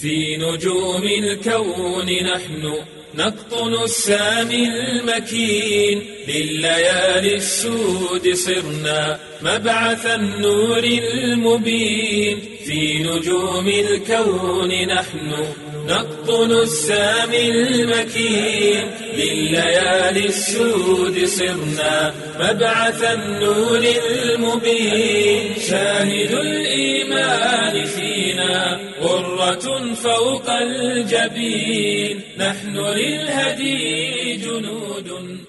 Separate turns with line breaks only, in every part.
في نجوم الكون نحن نقطن السامي المكين لليالي السود صرنا مبعث النور المبين في نجوم الكون نحن نقطن السامي المكين لليالي السود صرنا مبعث النور المبين شاهد الإيمان فينا غرة فوق الجبين نحن للهدي جنود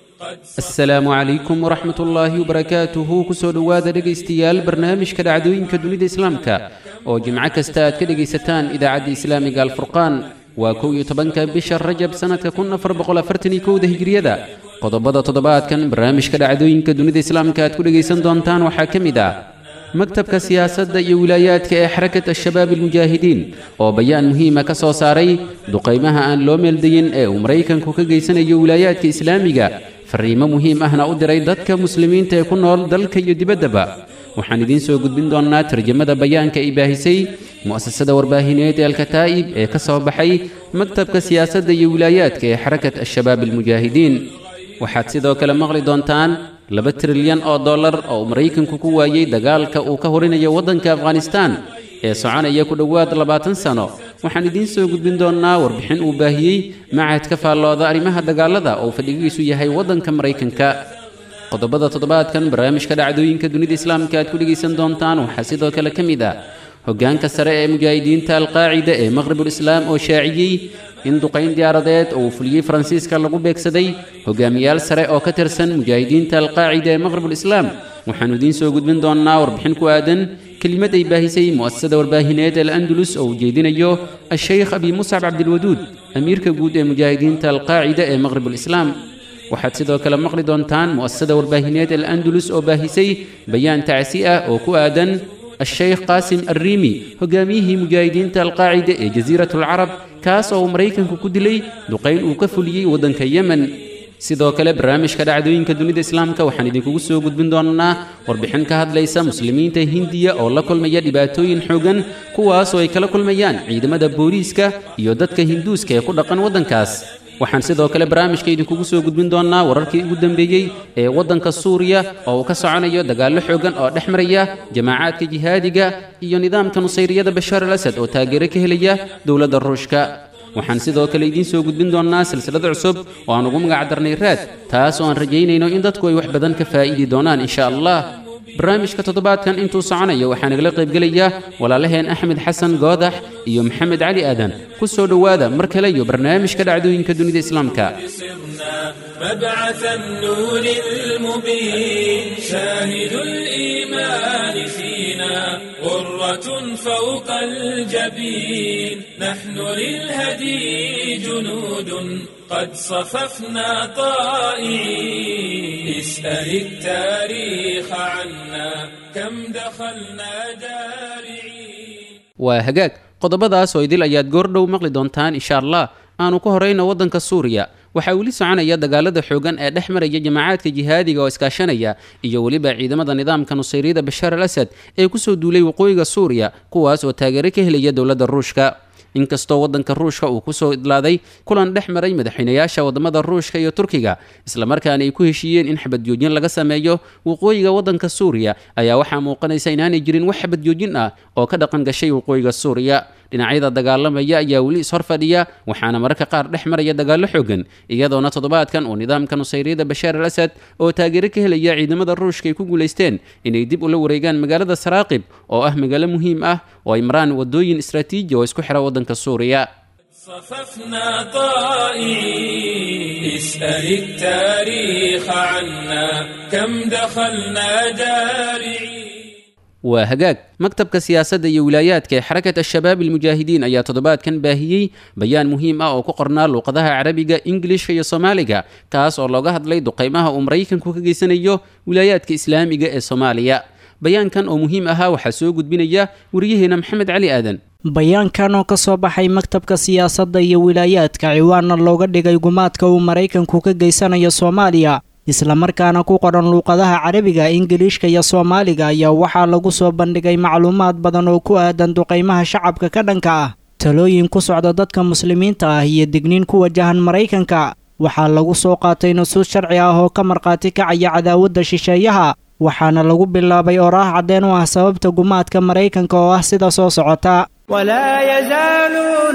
asalaamu calaykum waraxmat ullaahi wabarakaatuhu kusoo dhowaada dhegaystayaal barnaamijka dhacdooyinka dunida islaamka oo jimco kasta aad ka dhegaysataan idaacadda islaamiga alfurqaan waa kow iyo tobanka bisha rajab sannadka kun afar boqol afartan iyo kowda hijriyada qodobada toddobaadkan barnaamijka dhacdooyinka dunida islaamka aad ku dhegaysan doontaan waxaa ka mid ah maktabka siyaasadda iyo wilaayaadka ee xarakat al-shabaab almujaahidiin oo bayaan muhiima ka soo saaray duqaymaha aan loo meeldayin ee uu maraykanku ka geysanayo wilaayaadka islaamiga fariimo muhiim ahna u diray dadka muslimiinta ee ku nool dalka iyo dibaddaba waxaan idiin soo gudbin doonnaa tarjamada bayaanka ay baahisay mu'asasada warbaahineed ee alkataa'ib ee ka soo baxay maktabka siyaasadda iyo wilaayaadka ee xarakat al-shabaab almujaahidiin waxaad sidoo kale maqli doontaan laba trilyan oo dollar oo uu maraykanku ku waayey dagaalka uu ka horinayo waddanka afghanistaan ee soconaya ku dhowaad labaatan sano waxaan idiin soo gudbin doonnaa warbixin uu baahiyey macadka faallooda arrimaha dagaalada oo fadhigiisu yahay waddanka maraykanka qodobada toddobaadkan barnaamijka dhacdooyinka dunida islaamka aad ku dhegaysan doontaan waxaa sidoo kale ka mid ah hoggaanka sare ee mujaahidiinta alqaacida ee maqribulislaam oo shaaciyey in duqayn diyaaradeed oo uu fuliyey faransiiska lagu beegsaday hogaamiyaal sare oo ka tirsan mujaahidiinta alqaacida ee maqribulislaam waxaannu idiin soo gudbin doonnaa warbixin ku aadan kelimad ay baahisay mu'asasada warbaahineed al andalus oo ujeedinayo a-sheykh abi muscab cabdilwaduud amiirka guud ee mujaahidiinta alqaacida ee maqribulislaam waxaad sidoo kale maqli doontaan mu'asasada warbaahineed al andalus oo baahisay bayaan tacsi ah oo ku aadan الشيخ قاسم الريمي hogaamiyihii mujaahidiinta alqaacida ee jasiirat alcarab kaas oo uu maraykanku ku dilay duqayn uu ka fuliyey waddanka yemen sidoo kale barnaamijka dhacdooyinka dunida islaamka waxaan idinkugu soo gudbin doonnaa warbixin ka hadlaysa muslimiinta hindiya oo la kulmaya dhibaatooyin xoogan kuwaas oo ay kala kulmayaan ciidamada booliiska iyo dadka hinduuska ee ku dhaqan waddankaas waxaan sidoo kale barnaamijka idinkugu soo gudbin doonnaa wararkii ugu dambeeyey ee waddanka suuriya oo uu ka soconayo dagaallo xoogan oo dhex maraya jamaacaadka jihaadiga iyo nidaamka nusayriyada bashaar al asad oo taageero ka helaya dowladda ruushka waxaan sidoo kale idiin soo gudbin doonnaa silsilado cusub oo aan ugu magac darnay raad taas oo aan rajaynayno in dadku ay wax badan ka faa'iidi doonaan insha allah barnaamijka toddobaadkan intuu soconayo waxaa nagala qaybgelaya walaalaheen axmed xasan goodax iyo maxamed cali aadan ku soo dhowaada mar kale iyo barnaamijka dhacdooyinka dunida islaamka
مبعث النور المبين شاهد الإيمان فينا غرة فوق الجبين نحن للهدي جنود قد صففنا طائعين اسأل التاريخ عنا كم دخلنا دارعين
waa hagaag qodobadaas oo idil ayaad goordhow maqli doontaan insha allah aanu ka horayno waddanka suuriya waxaa weli soconaya dagaalada xoogan ee dhex maraya jamaacaadka jihaadiga oo iskaashanaya iyo weliba ciidamada nidaamka nusayriyada bashaar al asad ee kusoo duulay waqooyiga suuriya kuwaas oo taageero ka helaya dowladda ruushka inkastoo waddanka ruushka uu kusoo idlaaday kulan dhex maray madaxweynayaasha wadamada ruushka iyo turkiga islamarkaana ay ku heshiiyeen in xabadjoojin laga sameeyo waqooyiga waddanka suuriya ayaa waxaa muuqanaysa inaanay jirin wax xabadjoojin ah oo ka dhaqan gashay waqooyiga suuriya dhinacyada dagaalamaya ayaa weli ishor fadhiya waxaana mararka qaar dhex maraya dagaallo xoogan iyadoona toddobaadkan uu nidaamka nusayriyada bashaar al asad oo taageero ka helaya ciidamada ruushka ay ku guulaysteen inay dib ula wareegaan magaalada saraaqib oo ah magaalo muhiim ah oo ay maraan wadooyin istraatiiji oo isku xira waddanka suuriya
صففنا طائعين اسأل التاريخ عنا كم دخلنا دارعين
waa hagaag maktabka siyaasadda iyo wilaayaadka ee xarakat al-shabaab almujaahidiin ayaa toddobaadkan baahiyey bayaan muhiim ah oo ku qornaa luuqadaha carabiga ingilishka iyo soomaaliga kaas oo looga hadlay duqaymaha uu maraykanku ka geysanayo wilaayaadka islaamiga ee soomaaliya bayaankan oo muhiim ahaa waxaa soo gudbinaya wariyaheena maxamed cali aadan
bayaankan oo ka soo baxay maktabka siyaasadda iyo wilaayaadka ciwaanna looga dhigay gumaadka uu maraykanku ka geysanayo soomaaliya islamarkaana ku qoran luuqadaha carabiga ingiliishka iyo soomaaliga ayaa waxaa lagu soo bandhigay macluumaad badan oo ku aadan duqaymaha shacabka ka dhanka ah talooyin ku socda dadka muslimiinta ah iyo digniin ku wajahan maraykanka waxaa lagu soo qaatay nusuus sharci ah oo ka markhaati kacaya cadaawadda shisheeyaha waxaana lagu bilaabay oraah caddeen u ah sababta gumaadka maraykanka oo ah sida soo socota
ولا يزالون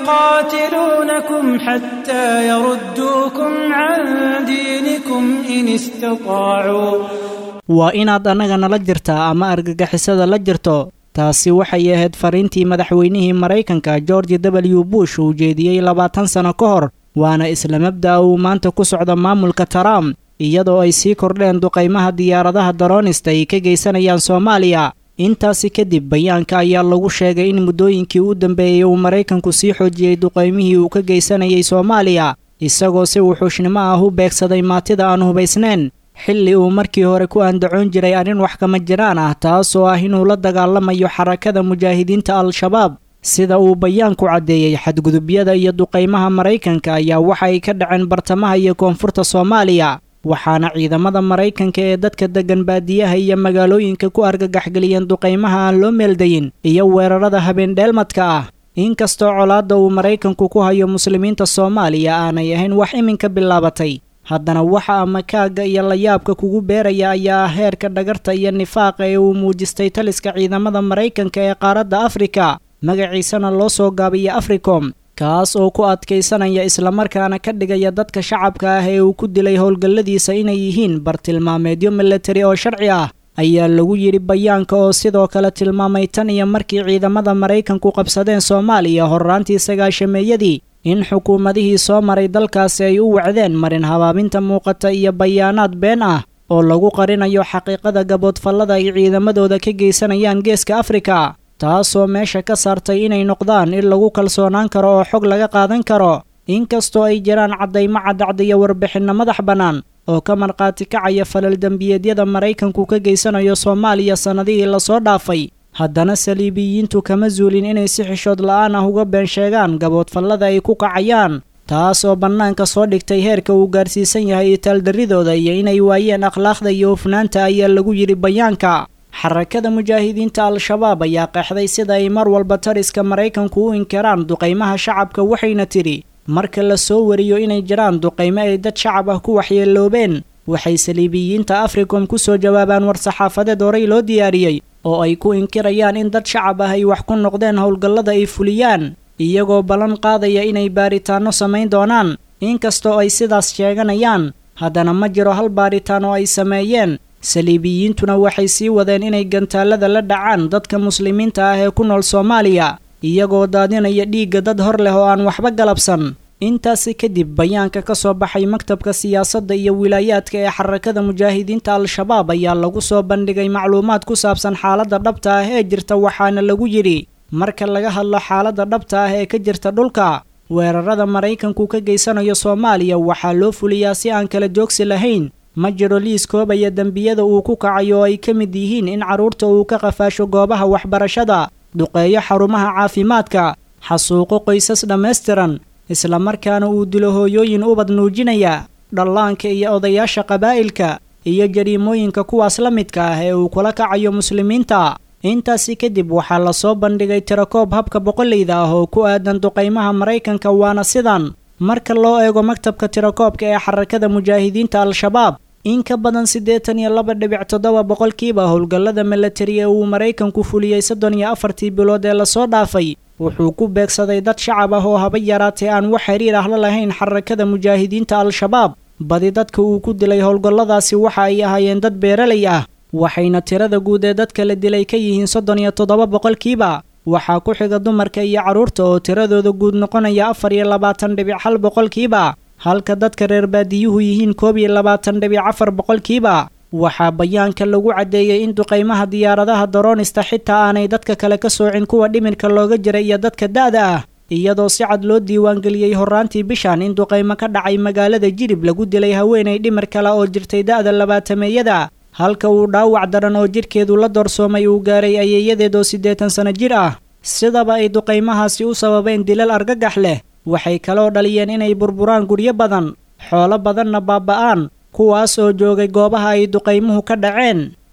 يقاتلونكم حتى يردوكم عن دينكم إن استطاعوا
waa inaad annaga nala jirtaa ama argagixisada la jirto taasi waxay ahayd fariintii madaxweynihii maraykanka george w bush uu jeediyey labaatan sano ka hor waana isla mabda'a uu maanta ku socdo maamulka trump iyadoo ay sii kordheen duqaymaha diyaaradaha daroonista ay ka geysanayaan soomaaliya intaasi kadib bayaanka ayaa lagu sheegay in muddooyinkii u dambeeyey uu maraykanku sii xoojiyey duqaymihii uu ka geysanayay soomaaliya isagoo si wuxuushnimo ah u beegsaday maatida aan hubaysnayn xilli uu markii hore ku andacoon jiray arrin wax kama jiraan ah taasoo ah inuu la dagaalamayo xarakada mujaahidiinta al-shabaab sida uu bayaanku caddeeyey xadgudubyada iyo duqaymaha maraykanka ayaa waxa ay ka dhaceen bartamaha iyo koonfurta soomaaliya waxaana ciidamada maraykanka ee dadka deggan baadiyaha iyo magaalooyinka ku argagaxgeliyeen duqaymaha aan loo meeldayin iyo weerarada habeendheelmadka ah inkastoo colaadda uu maraykanku ku hayo muslimiinta soomaaliya aanay ahayn wax iminka bilaabatay haddana waxa ama kaagga iyo layaabka kugu beeraya ayaa ah heerka dhagarta iyo nifaaqa ee uu muujistay taliska ciidamada maraykanka ee qaaradda afrika magaciisana loo soo gaabiya africom kaas oo ku adkaysanaya islamarkaana ka dhigaya dadka shacabka ah ee uu ku dilay howlgalladiisa inay yihiin bartilmaameedyo milatari oo sharci ah ayaa lagu yidhi bayaanka oo sidoo kale tilmaamay tan iyo markii ciidamada maraykanku qabsadeen soomaaliya horraantii sagaashameeyadii in xukuumadihii soo maray dalkaasi ay u wacdeen marin habaabinta muuqata iyo bayaanaad been ah oo lagu qarinayo xaqiiqada gaboodfallada ay ciidamadooda ka geysanayaan geeska afrika taasoo meesha ka saartay inay noqdaan in lagu kalsoonaan karo oo xog laga qaadan karo inkastoo ay jiraan caddaymo caddacda iyo warbixinno madax bannaan oo ka markhaati kacaya falal dembiyeedyada maraykanku ka geysanayo soomaaliya sannadihii lasoo dhaafay haddana saliibiyiintu kama zuulin inay si xishood la'aan ah uga been sheegaan gaboodfallada ay ku kacayaan taas oo bannaanka soo dhigtay heerka uu gaarsiisan yahay itaaldarridooda iyo inay waayeen akhlaaqda iyo hufnaanta ayaa lagu yidhi bayaanka xarakada mujaahidiinta al-shabaab ayaa qeexday sida ay mar walba tariska maraykanku u inkiraan duqaymaha shacabka waxayna tidhi marka la soo wariyo inay jiraan duqaymo ay dad shacab ah ku waxyeeloobeen waxay saliibiyiinta africom ku soo jawaabaan war-saxaafadeed horey loo diyaariyey oo ay ku inkirayaan in dad shacab ah ay wax ku noqdeen howlgallada ay fuliyaan iyagoo ballan qaadaya inay baaritaanno samayn doonaan inkastoo ay sidaas sheeganayaan haddana ma jiro hal baaritaan oo ay sameeyeen saliibiyiintuna waxay sii wadeen inay gantaallada la dhacaan dadka muslimiinta ah ee ku nool soomaaliya iyagoo daadinaya dhiigga dad hor leh oo aan waxba galabsan intaasi kadib bayaanka ka soo baxay maktabka siyaasadda iyo wilaayaadka ee xarakada mujaahidiinta al-shabaab ayaa lagu soo bandhigay macluumaad ku saabsan xaaladda dhabta ah ee jirta waxaana lagu yidhi marka laga hadlo xaaladda dhabta ah ee ka jirta dhulka weerarada maraykanku ka geysanayo soomaaliya waxaa loo fuliyaa si aan kala joogsi lahayn ma jiro liis koobaya dembiyada uu ku kacayo oo ay ka mid yihiin in carruurta uu ka qafaasho goobaha waxbarashada duqeeyo xarumaha caafimaadka xasuuqo qoysas dhammaystiran islamarkaana uu dilo hooyooyin ubad nuujinaya dhallaanka iyo odayaasha qabaa'ilka iyo jariimooyinka kuwaas la midka ah ee uu kula kacayo muslimiinta intaasi kadib waxaa lasoo bandhigay tirakoob habka boqoleyda ah oo ku aadan duqaymaha maraykanka waana sidan marka loo eego maktabka tirakoobka ee xarakada mujaahidiinta al-shabaab in ka badan siddeetan iyo laba dhibic toddoba boqolkiiba howlgallada milatari ee uu maraykanku fuliyey soddon iyo afartii bilood ee lasoo dhaafay wuxuu ku beegsaday dad shacab ah oo haba yaraatee aan wax xiriir ah la lahayn xarakada mujaahidiinta al-shabaab badi dadka uu ku dilay howlgalladaasi waxa ay ahaayeen dad beeralay ah waxayna tirada guud ee dadka la dilay ka yihiin soddon iyo toddoba boqolkiiba waxaa ku xiga dumarka iyo carruurta oo tiradooda guud noqonaya afar iyo labaatan dhibic hal boqolkiiba halka dadka reer baadiyuhu yihiin koob iyo labaatan dhibic afar boqolkiiba waxaa bayaanka lagu caddeeyey in duqaymaha diyaaradaha daroonista xitaa aanay dadka kale ka soocin kuwa dhimirka looga jira iyo dadka da'da ah iyadoo si cad loo diiwaangeliyey horraantii bishan in duqaymo ka dhacay magaalada jilib lagu dilay haweenay dhimir kale oo jirtay da'da labaatameeyada halka uu dhaawac daran oo jidhkeedu la doorsoomay uu gaaray ayeeyadeed oo siddeetan sano jir ah sidaba ay duqaymahaasi u sababeen dilal argagax leh waxay kaloo dhaliyeen inay burburaan guryo badan xoolo badanna baaba'aan kuwaas oo joogay goobaha ay duqaymuhu ka dhaceen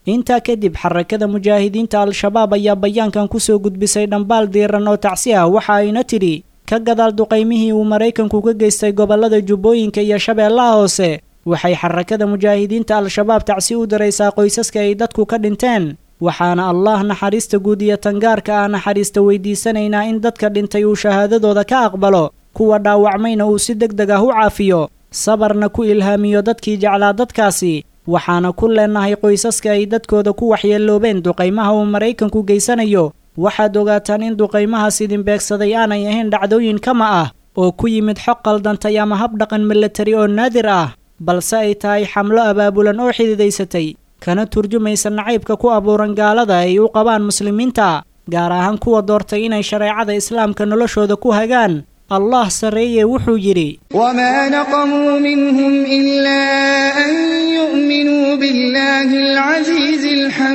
intaa kadib xarakada mujaahidiinta al-shabaab ayaa bayaankan kusoo gudbisay dhambaal diiran oo tacsi ah waxa ayna tidhi ka gadaal duqaymihii uu maraykanku ka geystay gobollada jubbooyinka iyo shabeellaha hoose waxay xarakada mujaahidiinta al-shabaab tacsi u diraysaa qoysaska ay dadku ka dhinteen waxaana allah naxariista guud iyo tangaarka ah naxariista weydiisanaynaa in dadka dhintay uu shahaadadooda ka aqbalo kuwa dhaawacmayna uu si deg deg ah u caafiyo sabarna ku ilhaamiyo dadkii jeclaa dadkaasi waxaana ku leenahay qoysaska ay dadkooda ku waxyeeloobeen duqaymaha uu maraykanku geysanayo waxaad ogaataan in duqaymahaas idin beegsaday aanay ahayn dhacdooyin kama ah oo ku yimid xog qaldantay ama habdhaqan milatari oo naadir ah balse ay tahay xamlo abaabulan oo xididaysatay kana turjumaysa nacaybka ku abuuran gaalada ay u qabaan muslimiinta gaar ahaan kuwa doortay inay shareecada islaamka noloshooda ku hagaan allah sarreeye wuxuu yidhi
وما نقموا منهم إلا أن يؤمنوا بالله العزيز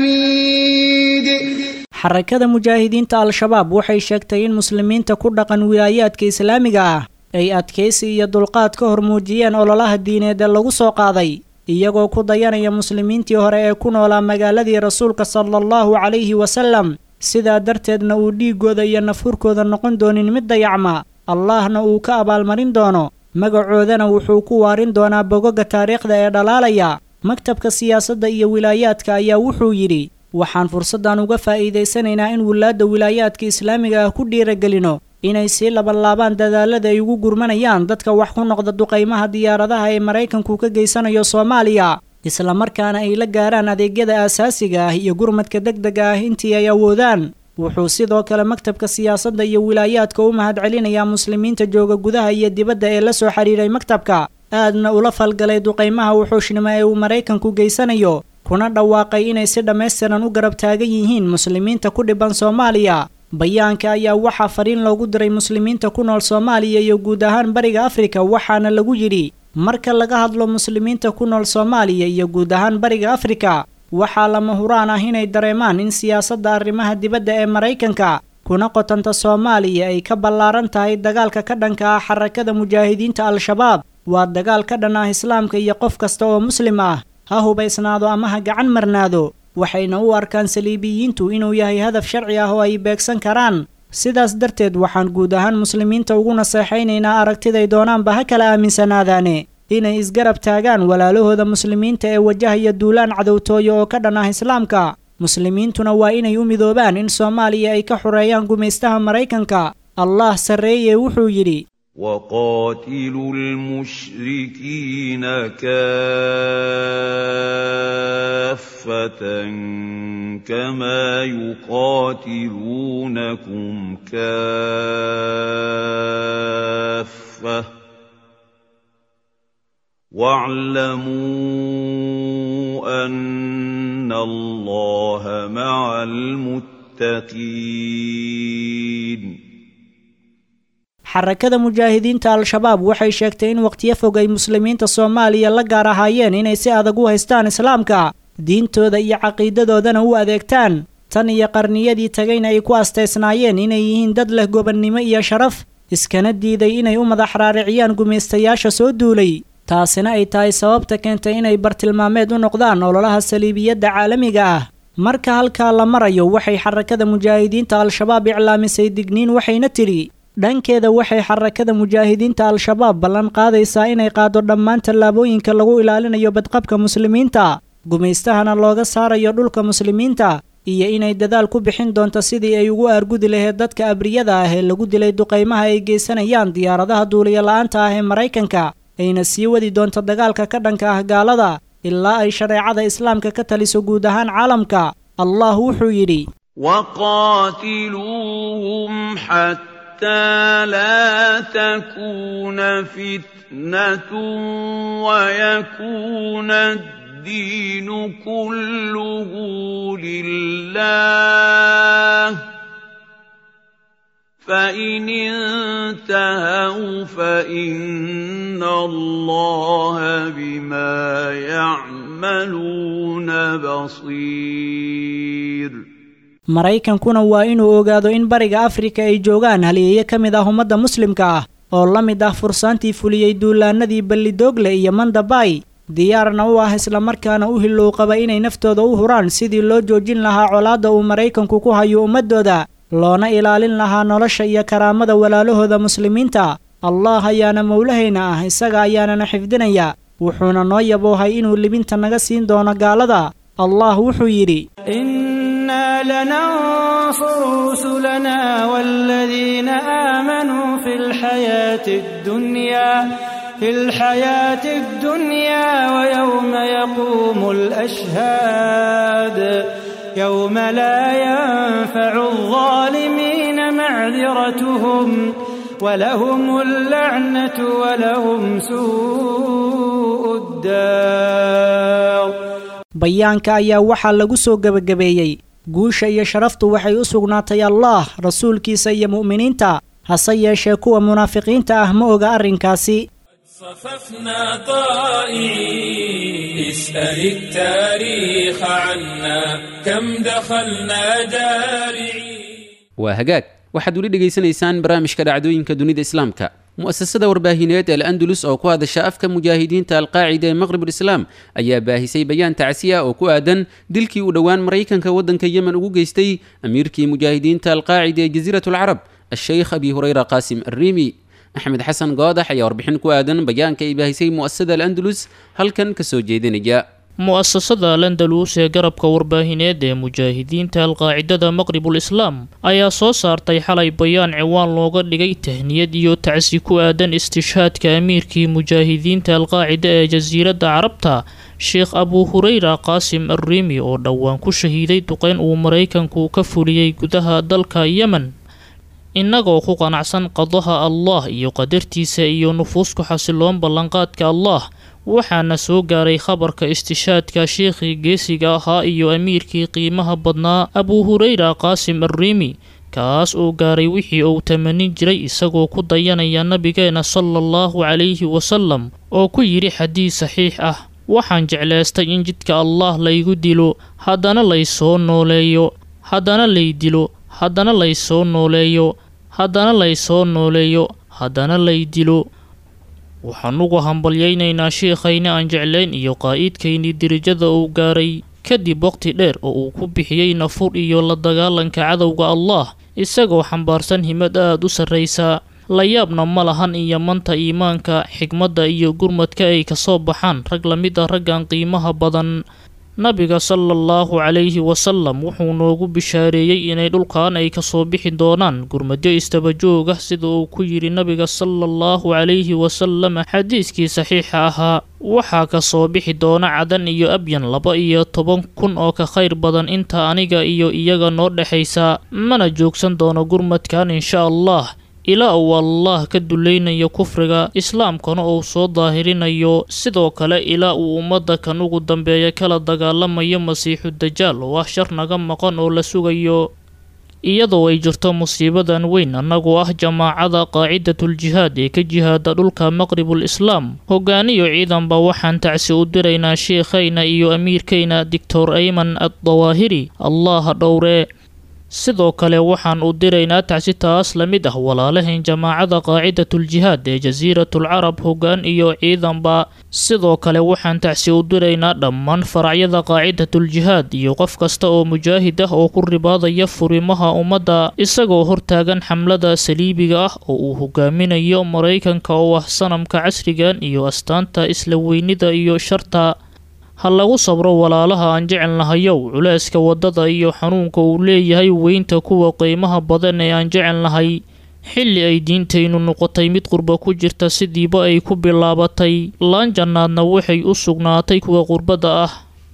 الحميد
xarakada mujaahidiinta al-shabaab waxay sheegtay in muslimiinta ku dhaqan wilaayaadka islaamiga ah ay adkaysi iyo dulqaad ka hor muujiyeen ololaha diineed ee lagu soo qaaday iyagoo ku dayanaya muslimiintii hore ee ku noolaa magaaladii rasuulka sala allahu calayhi wasalam sidaa darteedna uu dhiiggooda iyo nafhurkooda noqon doonin mid dayacma allahna uu ka abaalmarin doono magacoodana wuxuu ku waarin doonaa bogoga taariikhda ee dhalaalaya maktabka siyaasadda iyo wilaayaadka ayaa wuxuu yidhi waxaan fursaddan uga faa'iidaysanaynaa in wilaadda wilaayaadka islaamiga ah ku dhiiragelino inay sii labanlaabaan dadaalada ay ugu gurmanayaan dadka wax ku noqda duqaymaha diyaaradaha ee maraykanku ka geysanayo soomaaliya islamarkaana ay la gaaraan adeegyada aasaasiga ah iyo gurmadka deg dega ah intii ay awoodaan wuxuu sidoo kale maktabka siyaasadda iyo wilaayaadka u mahadcelinayaa muslimiinta jooga gudaha iyo dibadda ee la soo xidhiiray maktabka aadna ula falgalay duqaymaha wuxuushnimo ee uu maraykanku geysanayo kuna dhawaaqay inay si dhammaystiran u garab taagan yihiin muslimiinta ku dhiban soomaaliya bayaanka ayaa waxaa fariin loogu diray muslimiinta ku nool soomaaliya iyo guud ahaan bariga afrika waxaana lagu yidhi marka laga hadlo muslimiinta ku nool soomaaliya iyo guud ahaan bariga afrika waxaa lama huraan ah inay dareemaan in siyaasadda arrimaha dibadda ee maraykanka kuna qotanta soomaaliya ay ka ballaaran tahay dagaalka ka dhanka ah xarakada mujaahidiinta al-shabaab waa dagaal ka dhan ah islaamka iyo qof kasta oo muslim ah ha hubaysnaado ama ha gacan marnaado waxayna u arkaan saliibiyiintu inuu yahay hadaf sharci ah oo ay beegsan karaan sidaas darteed waxaan guud ahaan muslimiinta ugu naseexaynaynaa aragtiday doonaanba ha kala aaminsanaadaane inay isgarab taagaan walaalahooda muslimiinta ee wajahaya duulaan cadowtooyo oo ka dhan ah islaamka muslimiintuna waa inay u midoobaan in soomaaliya ay ka xoreeyaan gumaystaha maraykanka allah sarreeye wuxuu yidhi
وقاتلوا المشركين كافة كما يقاتلونكم كافة واعلموا أن الله مع المتقين
xarakada mujaahidiinta al-shabaab waxay sheegtay in waqtiyo fog ay muslimiinta soomaaliya la gaar ahaayeen inay si adag u haystaan islaamka diintooda iyo caqiidadoodana u adeegtaan tan iyo qarniyadii tagayna ay ku astaysnaayeen inay yihiin dad leh gobonnimo iyo sharaf iskana diiday inay u madax raariciyaan gumaystayaasha soo duulay taasina ay tahay sababta keentay inay bartilmaameed u noqdaan ololaha saliibiyadda caalamiga ah marka halkaa la marayo waxay xarakada mujaahidiinta al-shabaab iclaamisay digniin waxayna tidhi dhankeeda waxay xarakada mujaahidiinta al-shabaab ballan qaadaysaa inay qaado dhammaan tallaabooyinka lagu ilaalinayo badqabka muslimiinta gumaystahana looga saarayo dhulka muslimiinta iyo inay dadaal ku bixin doonto sidii ay ugu aargudi lahayd dadka abriyada ah ee lagu dilay duqaymaha ay geysanayaan diyaaradaha duuliyo la-aanta ah ee maraykanka ayna sii wadi doonto dagaalka ka dhanka ah gaalada ilaa ay shareecada islaamka ka taliso guud ahaan caalamka allah wuxuu yidhi
وقاتلوهم حتى لا تكون فتنة ويكون الدين كله لله فإن انتهوا فإن الله بما يعملون بصير
maraykankuna waa inuu ogaado in bariga afrika ay joogaan haliyeeyo ka mid ah ummadda muslimka ah oo la mid ah fursaantii fuliyey duulaanadii ballidoogle iyo mandabay diyaarna u ah islamarkaana u hilowqaba inay naftooda u huraan sidii loo joojin lahaa colaadda uu maraykanku ku hayo ummaddooda loona ilaalin lahaa nolosha iyo karaamada walaalahooda muslimiinta allah ayaana mowlahayna ah isaga ayaanana xifdinaya wuxuuna noo yaboohay inuu libinta naga siin doono gaalada allah wuxuu yidhi
إنا لننصر رسلنا والذين آمنوا في الحياة الدنيا في الحياة الدنيا ويوم يقوم الأشهاد يوم لا ينفع الظالمين معذرتهم ولهم اللعنة ولهم سوء الدار
bayaanka ayaa waxaa lagu soo gebagabeeyey guusha iyo sharaftu waxay u sugnaatay allaah rasuulkiisa iyo mu'miniinta hase yeeshee kuwa munaafiqiinta ah ma oga arrinkaasi
صففنا طائعين اسأل التاريخ عنا كم دخلنا جارعين
waa hagaag waxaad weli dhegaysanaysaan barnaamijka dhacdooyinka dunida islaamka mu'asasada warbaahineed el andalus oo ku hadasha afka mujaahidiinta alqaacida ee maqribulislaam ayaa baahisay bayaan tacsiya oo ku aadan dilkii uu dhowaan maraykanka waddanka yemen ugu geystay amiirkii mujaahidiinta alqaacida ee jasiirat alcarab asheykh abi hureyra qaasim arriimi axmed xasan goodax ayaa warbixin ku aadan bayaanka ay baahisay mu'asasada al andalus halkan ka soo jeedinaya
mu'asasada alandalus ee garabka warbaahineed ee mujaahidiinta alqaacidada maqribul islaam ayaa soo saartay xalay bayaan ciwaan looga dhigay tahniyad iyo tacsi ku aadan istishhaadka amiirkii mujaahidiinta alqaacida ee jasiiradda carabta sheekh abuu hureyra qaasim arriimi oo dhowaan ku shahiiday duqeyn uu maraykanku ka fuliyey gudaha dalka yemen innagoo ku qanacsan qadaha allah iyo qadartiisa iyo nufuusku xasiloon ballanqaadka allah waxaana soo gaaray khabarka istishaadka sheekhii geesiga ahaa iyo amiirkii qiimaha badnaa abuu hureyra qaasim arriimi kaas oo gaaray wixii uu tamanin jiray isagoo ku dayanaya nabigeena sala allahu calayhi wasalam oo ku yidhi xadiis saxiix ah waxaan jeclaystay in jidka allah laygu dilo haddana laysoo nooleeyo haddana lay dilo haddana laysoo nooleeyo haddana laysoo nooleeyo haddana lay dilo waxaan ugu hambalyaynaynaa sheekhayna aan jeclayn iyo qaa'iidkaynii dirijada uu gaaray kadib waqti dheer oo uu ku bixiyey nafur iyo la dagaalanka cadowga allah isagoo xambaarsan himad aad u sarraysa la yaabna ma lahan iyo manta iimaanka xigmadda iyo gurmadka ay kasoo baxaan rag la mid ah raggan qiimaha badan nabiga sala allahu calayhi wasalam wuxuu noogu bishaareeyey inay dhulkan ay kasoo bixi doonaan gurmadyo istabajoog ah sida uu ku yidhi nabiga sala allahu calayhi wasalam xadiiskii saxiixa ahaa waxaa kasoo bixi doona cadan iyo abyan laba iyo toban kun oo ka khayr badan inta aniga iyo iyaga noo dhexaysa mana joogsan doono gurmadkan insha allah ilaa uu allah ka dulaynayo kufriga islaamkana uu soo daahirinayo sidoo kale ilaa uu ummadda kan ugu dambeeya kala dagaalamayo masiixu dajaal oo ah shar naga maqan oo la sugayo iyadoo ay jirto musiibadan weyn annagoo ah jamaacada qaacidatuljihaad ee ka jihaada dhulka maqribul islaam hogaaniyo ciidanba waxaan tacsi u diraynaa sheekhayna iyo amiirkayna doctor ayman addawaahiri allaha dhowree sidoo kale waxaan u diraynaa tacsi taas la mid ah walaalahayn jamaacada qaacidatuljihaad ee jasiiratul carab hoggaan iyo ciidanba sidoo kale waxaan tacsi u diraynaa dhammaan faracyada qaacidatuljihaad iyo qof kasta oo mujaahid ah oo ku ribaadaya furimaha ummadda isagoo hortaagan xamlada saliibiga ah oo uu hogaaminayo maraykanka oo ah sanamka casrigan iyo astaanta isla weynida iyo sharta ha lagu sabro walaalaha aan jecelnahayow culeyska waddada iyo xanuunka uu leeyahay weynta kuwa qiimaha badan ee aan jecelnahay xilli ay diintaynu noqotay mid qurba ku jirta sidiiba ay ku bilaabatay laan jannaadna waxay u sugnaatay kuwa qurbadda ah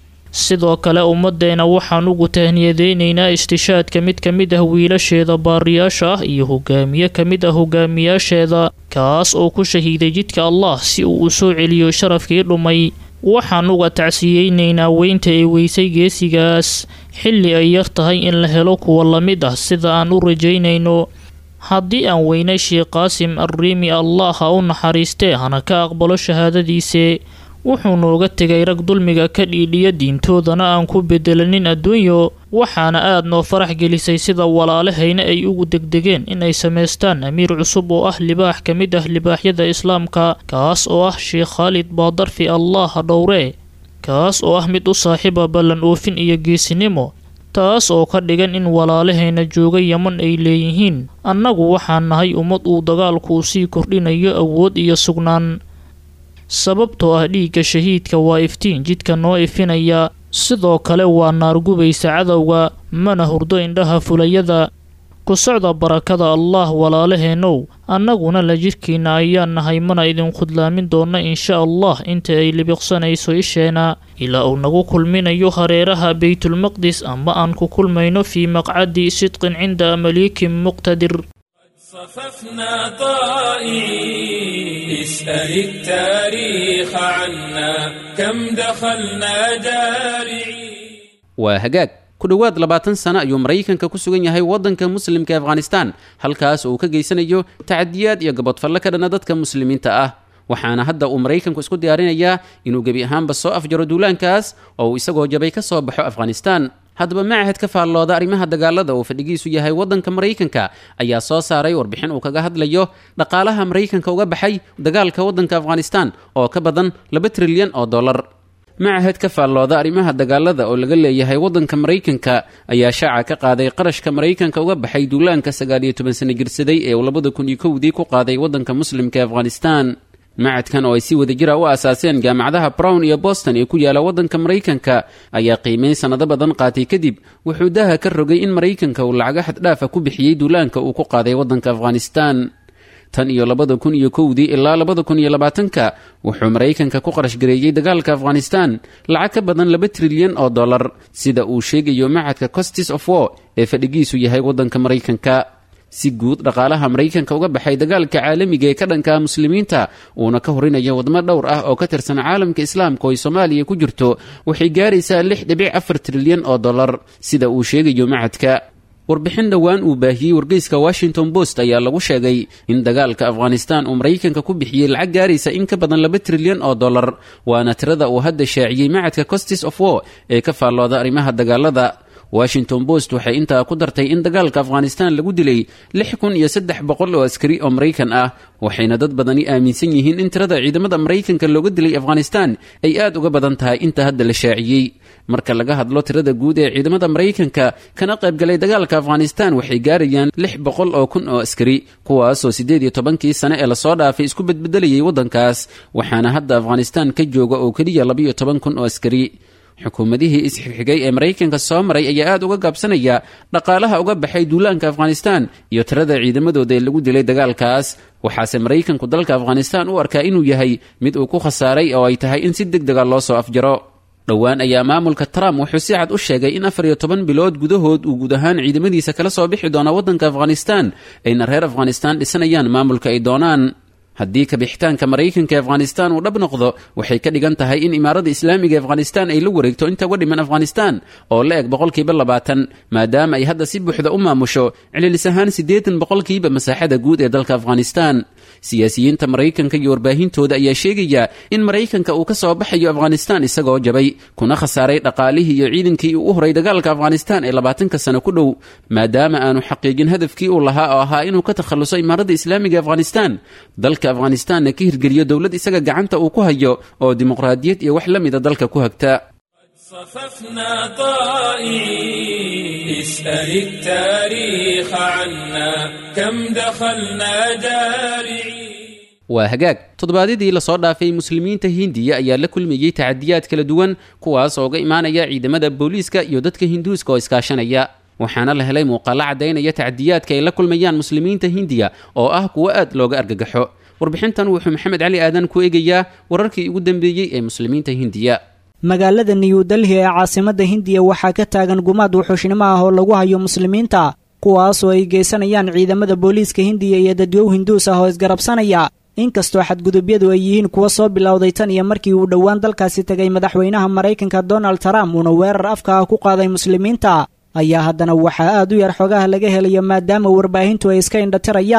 sidoo kale ummaddeena waxaan ugu tahniyadeynaynaa istishaadka mid ka mid ah wiilasheeda baariyaasha ah iyo hogaamiye ka mid ah hogaamiyaasheeda kaas oo ku shahiiday jidka allah si uu u soo celiyo sharafkii dhumay waxaan uga tacsiyeynaynaa weynta ay weysay geesigaas xilli ay yar tahay in la helo kuwa la mid ah sida aan u rajaynayno haddii aan weynay sheekh qaasim arriimi allah ha u naxariistee hana ka aqbalo shahaadadiise wuxuu nooga tegay rag dulmiga ka dhiidhiya diintoodana aan ku bedelanin adduunyo waxaana aad noo farax gelisay sida walaalahayna ay ugu degdegeen inay samaystaan amiir cusub oo ah libaax ka mid ah libaaxyada islaamka kaas oo ah sheekh khaalid baadarfi allah ha dhowree kaas oo ah mid u saaxiiba ballan oofin iyo geesinimo taas oo ka dhigan in walaalahayna jooga yeman ay leeyihiin annagu waxaan nahay ummad uu dagaalku sii kordhinayo awood iyo sugnaan sababtoo ah dhiigga shahiidka waa iftiin jidka noo ifinaya sidoo kale waa naargubaysa cadowga mana hurdo indhaha fulayada ku socda barakada allah walaalaheenow annaguna la jidhkiinna ayaan nahay mana idin khudlaamin doonna insha allah inta ay libiqsanayso isheena ilaa uu nagu kulminayo hareeraha beytulmaqdis ama aan ku kulmayno fii maqcadi sidqin cinda maliikin muqtadir
صففنا طائعين اسأل التاريخ عنا كم دخلنا جارعين
waa hagaag ku dhowaad labaatan sano ayuu maraykanka ku sugan yahay waddanka muslimka afghanistan halkaas oo uu ka geysanayo tacadiyaad iyo gabodfalle ka dhana dadka muslimiinta ah waxaana hadda uu maraykanku isku diyaarinayaa inuu gebi ahaanba soo afjaro duulaankaas oo uu isagoo jabay ka soo baxo afghanistan haddaba macahad ka faallooda arrimaha dagaalada oo fadhigiisu yahay waddanka maraykanka ayaa soo saaray warbixin uu kaga hadlayo dhaqaalaha maraykanka uga baxay dagaalka waddanka afghanistan oo ka badan laba trilyan oo dollar macahad ka faallooda arrimaha dagaalada oo laga leeyahay waddanka maraykanka ayaa shaaca ka qaaday qarashka maraykanka uga baxay duulaanka sagaal iyo toban sano jirsaday ee uu labada kun iyo kowdii ku qaaday waddanka muslimka afghanistan macadkan oo ay si wada jira u aasaaseen jaamacadaha brown iyo boston ee ku yaala waddanka maraykanka ayaa qiimeyn sannado badan qaatay kadib wuxuu daha ka rogay in maraykanka uu lacago xaddhaafa ku bixiyey duulaanka uu ku qaaday waddanka afghanistan tan iyo labada kun iyo kowdii ilaa labada kun iyo labaatanka wuxuu maraykanka ku qarash gareeyey dagaalka afghanistan lacag ka badan laba trilyan oo dollar sida uu sheegayo macadka costis of war ee fadhigiisu yahay waddanka maraykanka si guud dhaqaalaha maraykanka uga baxay dagaalka caalamiga ee ka dhanka muslimiinta uuna ka horinayo wadmo dhowr ah oo ka tirsan caalamka islaamka oo ay soomaaliya ku jirto waxay gaaraysaa lix dhibic afar trilyan oo dollar sida uu sheegayo macadka warbixin dhowaan uu baahiyey wargeyska washington post ayaa lagu sheegay in dagaalka afghanistan uu maraykanka ku bixiyey lacag gaaraysa in ka badan laba trilyan oo dollar waana tirada uu hadda shaaciyey macadka costis of war ee ka faallooda arrimaha dagaalada washington post waxay intaa ku dartay in dagaalka afghanistan lagu dilay lix kun iyo saddex boqol oo askari oo maraykan ah waxayna dad badani aaminsan yihiin in tirada ciidamada maraykanka looga dilay afghanistan ay aad uga badan tahay inta hadda la shaaciyey marka laga hadlo tirada guud ee ciidamada maraykanka kana qaybgalay dagaalka afghanistan waxay gaarayaan lix boqol oo kun oo askari kuwaasoo siddeed iyo tobankii sane ee lasoo dhaafay isku bedbedelayay waddankaas waxaana hadda afghanistan ka jooga oo keliya labaiyo toban kun oo askari xukuumadihii isxigxigay ee maraykanka soo maray ayaa aad uga gaabsanaya dhaqaalaha uga baxay duulaanka afghanistan iyo tirada ciidamadooda ee lagu dilay dagaalkaas waxaase maraykanku dalka afghanistan u arkaa inuu yahay mid uu ku khasaaray oo ay tahay in si deg dega loo soo afjaro dhowaan ayaa maamulka trump wuxuu si cad u sheegay in afar iyo toban bilood gudahood uu guud ahaan ciidamadiisa kala soo bixi doono waddanka afghanistan ayna reer afghanistan dhisanayaan maamulka ay doonaan haddii kabixitaanka maraykanka ee afghanistan uu dhab noqdo waxay ka dhigan tahay in imaarada islaamiga ee afghanistan ay la wareegto inta uga dhiman afghanistan oo la eg boqolkiiba labaatan maadaama ay hadda si buuxda u maamusho cililis ahaan siddeetan boqolkiiba masaaxada guud ee dalka afghanistan siyaasiyiinta maraykanka iyo warbaahintooda ayaa sheegaya in maraykanka uu ka soo baxayo afghanistan isagoo jabay kuna khasaaray dhaqaalihii iyo ciidankii uu u horay dagaalka afghanistan ee labaatanka sano ku dhow maadaama aanu xaqiijin hadafkii uu lahaa oo ahaa inuu ka takhalluso imaarada islaamiga afghanistan dalka afghanistanna ka hirgeliyo dowlad isaga gacanta uu ku hayo oo dimuqraadiyad iyo wax la mida dalka ku hagta
صففنا طائعين اسأل التاريخ عنا كم دخلنا جارعين
waa hagaag toddobaadyadii lasoo dhaafay muslimiinta hindiya ayaa la kulmayey tacadiyaad kala duwan kuwaas oo ga imaanaya ciidamada booliiska iyo dadka hinduuska oo iskaashanaya waxaana la helay muuqaalo caddaynaya tacadiyaadka ay la kulmayaan muslimiinta hindiya oo ah kuwo aad looga argagaxo warbixintan wuxuu maxamed cali aadan ku eegayaa wararkii ugu dambeeyey ee muslimiinta hindiya
magaalada new delhi ee caasimadda hindiya waxaa ka taagan gumaad wuxuushnimo ah oo lagu hayo muslimiinta kuwaasoo ay geysanayaan ciidamada booliiska hindiya iyo dadyow hinduus ah oo isgarabsanaya inkastoo xadgudubyadu ay yihiin kuwa soo bilowday tan iyo markii uu dhowaan dalkaasi tegay madaxweynaha maraykanka donald trump uuna weerar afka ah ku qaaday muslimiinta ayaa haddana waxaa aad u yar xogaha laga helayo maadaama warbaahintu ay iska indhatirayaan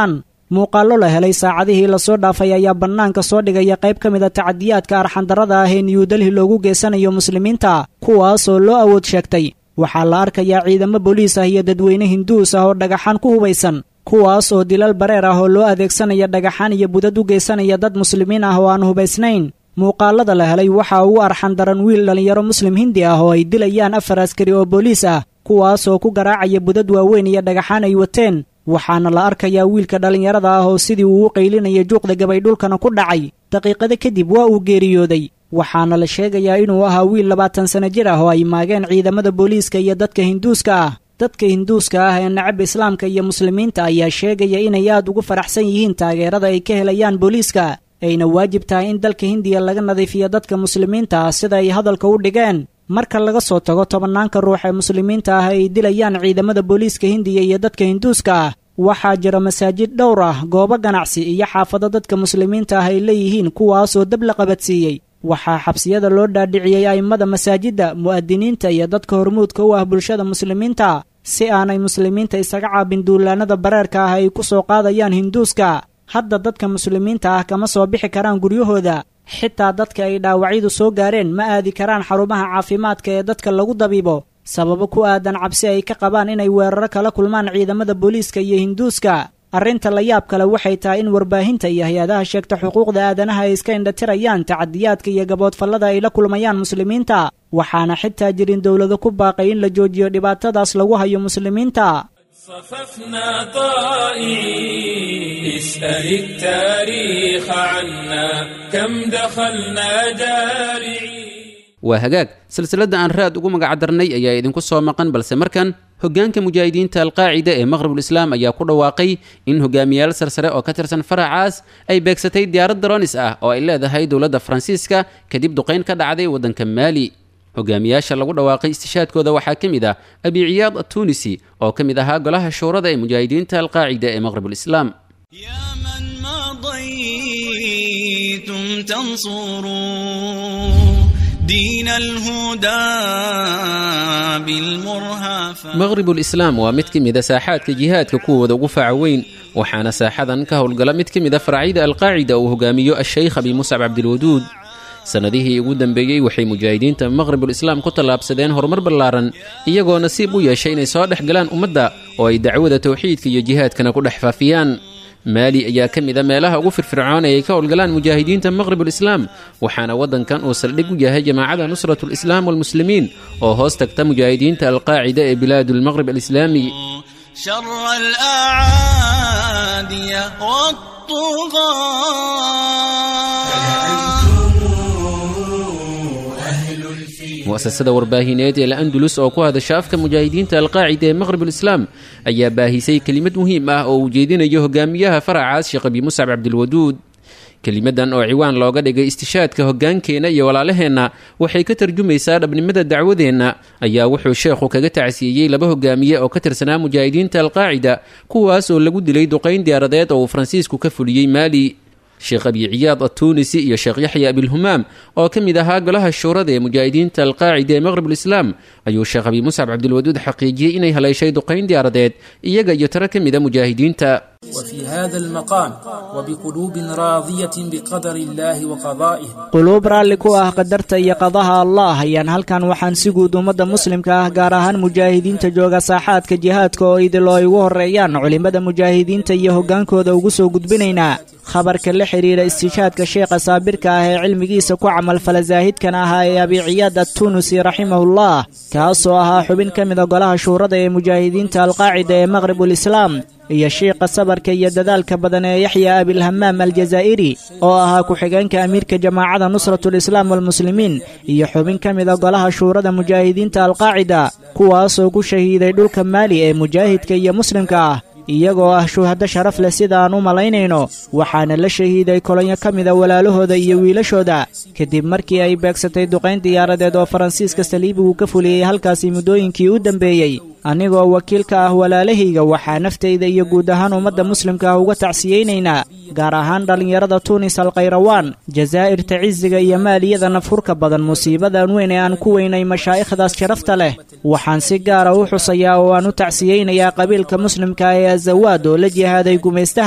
muuqaallo la helay saacadihii lasoo dhaafay ayaa bannaanka soo dhigaya qayb ka mid a tacadiyaadka arxandarrada ah ee new delhi loogu geysanayo muslimiinta kuwaasoo loo awood sheegtay waxaa la arkayaa ciidamo booliis ah iyo dadweyne hinduus ah oo dhagaxaan ku hubaysan kuwaas oo dilal bareer ah oo loo adeegsanaya dhagaxaan iyo budad u geysanaya dad muslimiin ah oo aan hubaysnayn muuqaalada la helay waxaa ugu arxan daran wiil dhallinyaro muslim hindi ah oo ay dilayaan afar askari oo booliis ah kuwaasoo ku garaacaya budad waaweyn iyo dhagaxaan ay wateen waxaana la arkayaa wiilka dhallinyarada ah oo sidii uu u qaylinaya juuqda gabaydhulkana ku dhacay daqiiqado kadib waa uu geeriyooday waxaana la sheegayaa inuu ahaa wiil labaatan sanno jir ah oo ay maageen ciidamada booliiska iyo dadka hinduuska ah dadka hinduuska ah ee nacab islaamka iyo muslimiinta ayaa sheegaya inay aad ugu faraxsan yihiin taageerada ay ka helayaan booliiska ayna waajib tahay in dalka hindiya laga nadiifiyo dadka muslimiinta ah sida ay hadalka u dhigeen marka laga soo tago tobannaanka ruux ee muslimiinta ah ay dilayaan ciidamada booliiska hindiya iyo dadka hinduuska ah waxaa jira masaajid dhowr ah goobo ganacsi iyo xaafado dadka muslimiinta ah ay leeyihiin kuwaasoo dab la qabadsiiyey waxaa xabsiyada loo dhaadhiciyey a'immada masaajidda mu'adiniinta iyo dadka hormuudka u ah bulshada muslimiinta si aanay muslimiinta isaga caabin duulaanada bareerka ah ay ku soo qaadayaan hinduuska hadda dadka muslimiinta ah kama soo bixi karaan guryahooda xitaa dadka ay dhaawacyadu soo gaareen ma aadi karaan xarumaha caafimaadka ee dadka lagu dabiibo sababo ku aadan cabsi ay ka qabaan inay weeraro kala kulmaan ciidamada booliiska iyo hinduuska arrinta la yaab kale waxay tahay in warbaahinta iyo hay-adaha sheegta xuquuqda aadanaha ay iska indhatirayaan tacadiyaadka iyo gaboodfallada ay la kulmayaan muslimiinta waxaana xitaa jirin dowlado ku baaqay in la joojiyo dhibaatadaas lagu hayo muslimiinta
صففنا طائعين اسأل التاريخ عنا كم دخلنا جارعين
waa hagaag silsiladda aan raad ugu magac darnay ayaa idinku soo maqan balse markan hoggaanka mujaahidiinta alqaacida ee maqhribulislaam ayaa ku dhawaaqay in hogaamiyaal sarsare oo ka tirsan faracaas ay beegsatay diyaarad daronis ah oo ay leedahay dowladda faransiiska kadib duqayn ka dhacday waddanka maali hogaamiyaasha lagu dhawaaqay istishaadkooda waxaa ka mid ah abi ciyaad attuunisi oo ka mid ahaa golaha shuurada ee mujaahidiinta alqaacida ee maqhribulislaam
يا من مضيتم تنصروا دين الهدى بالمرهى
maqhribulislaam waa mid ka mid a saaxaadka jihaadka kuwooda ugu faaca weyn waxaana saaxadan ka howlgala mid ka mid a faracyada alqaacida uu hogaamiyo ashaykh abi muscab cabdilwaduud sannadihii ugu dambeeyey waxay mujaahidiinta maqhribulislaam ku tallaabsadeen horumar ballaaran iyagoo nasiib u yeeshay inay soo dhex galaan ummadda oo ay dacwada tawxiidka iyo jihaadkana ku dhex faafiyaan maali ayaa ka mid a meelaha ugu firfircoon ee ay ka howlgalaan mujaahidiinta maqhribulislaam waxaana waddankan uu saldhig u yahay jamaacada nusratulislaam walmuslimiin oo hoos tagta mujaahidiinta alqaacida ee bilaadulmaqhrib alislaami
شر الأعادي والطغاة
mu'asasada warbaahineed ee la-andulus oo ku hadasha afka mujaahidiinta alqaacida ee maqhribulislaam ayaa baahisay kelimad muhiim ah oo uu jeedinayo hogaamiyaha faracaas sheekh abi muscab cabdilwaduud kelimadan oo ciwaan looga dhigay istishaadka hoggaankeenna iyo walaalaheenna waxay ka tarjumaysaa dhabnimada dacwadeenna ayaa wuxuu sheekhu kaga tacsiiyey laba hogaamiye oo ka tirsanaa mujaahidiinta alqaacida kuwaas oo lagu dilay duqayn diyaaradeed oo uu faransiisku ka fuliyey maali sheekh abi ciyaad attuunisi iyo sheekh yaxya abilhumaam oo ka mid ahaa golaha shuurada ee mujaahidiinta alqaacida ee maqhribulislaam ayuu sheekh abi muscab cabdilwaduud xaqiijiyey inay haleeshay duqayn diyaaradeed iyaga iyo tiro ka mid a mujaahidiinta
وفي هذا المقام وبقلوب راضية بقدر الله وقضائه
quluub raalli ku ah qadarta iyo qadaha allah ayaan halkan waxaan si guud ummadda muslimka ah gaar ahaan mujaahidiinta jooga saaxaadka jihaadka oo idil oo ay ugu horreeyaan culimmada mujaahidiinta iyo hoggaankooda ugu soo gudbinaynaa khabarka la xidhiidha istishaadka sheekha saabirka ah ee cilmigiisa ku camalfala saahidkan ahaa ee abiciyaad attunusi raximahullah kaasoo ahaa xubin ka mida golaha shuurada ee mujaahidiinta alqaacida ee maqhribulislaam iyo shiiqa sabarka iyo dadaalka badan ee yaxya abilhamaam aljazaa'iri oo ahaa ku-xigeenka amiirka jamaacada nusratulislaam walmuslimiin iyo xubin ka mida golaha shuurada mujaahidiinta alqaacida kuwaasoo ku shahiiday dhulka maali ee mujaahidka iyo muslimka ah iyagoo ah shuhado sharaf leh sida aan u malaynayno waxaana la shahiiday kolonyo ka mida walaalahooda iyo wiilashooda kadib markii ay beegsatay duqayn diyaaradeed oo faransiiska saliibigu ka fuliyey halkaasi muddooyinkii u dambeeyey anigoo wakiil ka ah walaalahayga waxaa naftayda iyo guud ahaan ummadda muslimka ah uga tacsiyeynaynaa gaar ahaan dhallinyarada tuunis alkhayrawaan jazaa'irta cisiga iyo maaliyada nafhurka badan musiibadan weyn ee aan ku weynay mashaa'ikhdaas sharafta leh waxaan si gaara u xusayaa oo aan u tacsiyeynayaa qabiilka muslimka ee azawaad oo la jihaaday gumaystaha